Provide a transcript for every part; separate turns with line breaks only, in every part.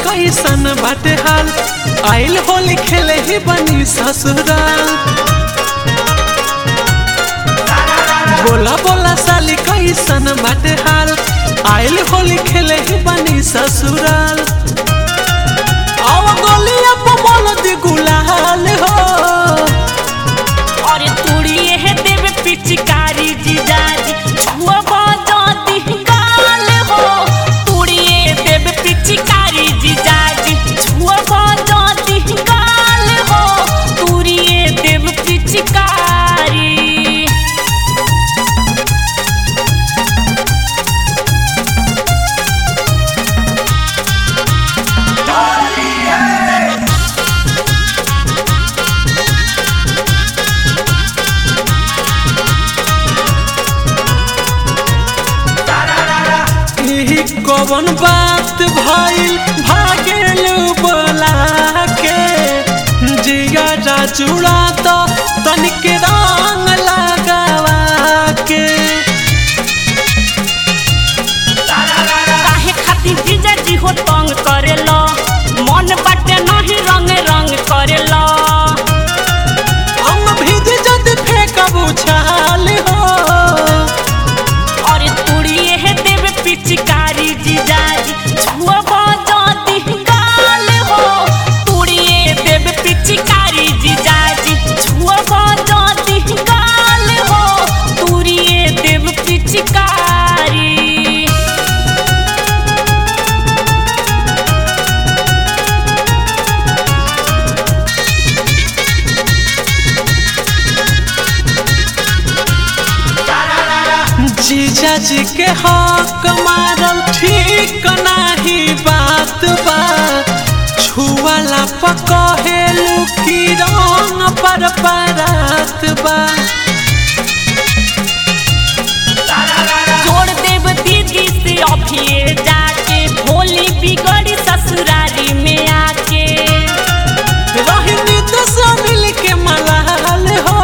कैसन बाटे हाल आइल होली खेले ही बनी ससुराल बोला बोला साली कैसन बाटे हाल आइल होली खेले ही बनी ससुराल आव गोलिया पमल दी गुलाल हो
और तुड़िए है देव पिचकारी जीजाजी छुआ बजाती गाल हो तुड़िए देव पिचकारी जीजाजी छुआ बजाती गाल हो तुड़िए देव पिचकारी
यही कौन बात भइल भागेल बोला के जिया जुड़ा तो तनिक रंग लगावा के
काहे खातिर जीजाजी हो तंग करेला मन बाटे नहीं रंग रंग करेला
हम भीज जद फेंकब उछाल हो
और तुड़िए है देव पिचकारी जीजाजी छुआ बजाती गाल हो तुड़िए देव पिचकारी जीजाजी छुआ बजाती गाल हो तुड़िए देव पिचकारी
जीजा जी के हक मारल ठीक नाही बात बा छुआला पकहेलू की रंग पर परात बा
छोड़ देव दीदी से अभिये जाके होली बिगड़ी ससुरारी में आके
रहनी तो सब मिल के मलाल हो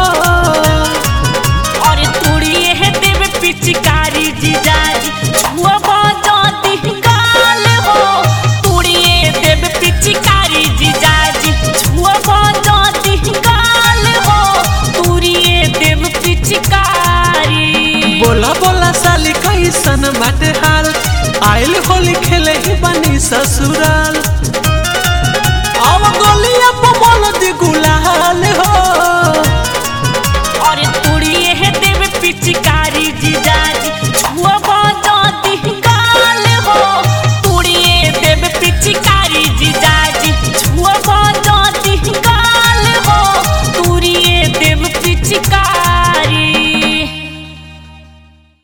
और तुड़िए है देव पिचकारी जीजाजी छुआ बजाती गाल हो तुड़िए देव पिचकारी जीजाजी छुआ बजाती गाल हो तुड़िए देव पिचकारी
बोला बोला साली कैसन बाटे हाल आइल होली खेले ही बनी ससुराल अब गोलिया पमल दी गुलाल हो
और तुड़िए है देव पिचकारी जीजाजी छुआ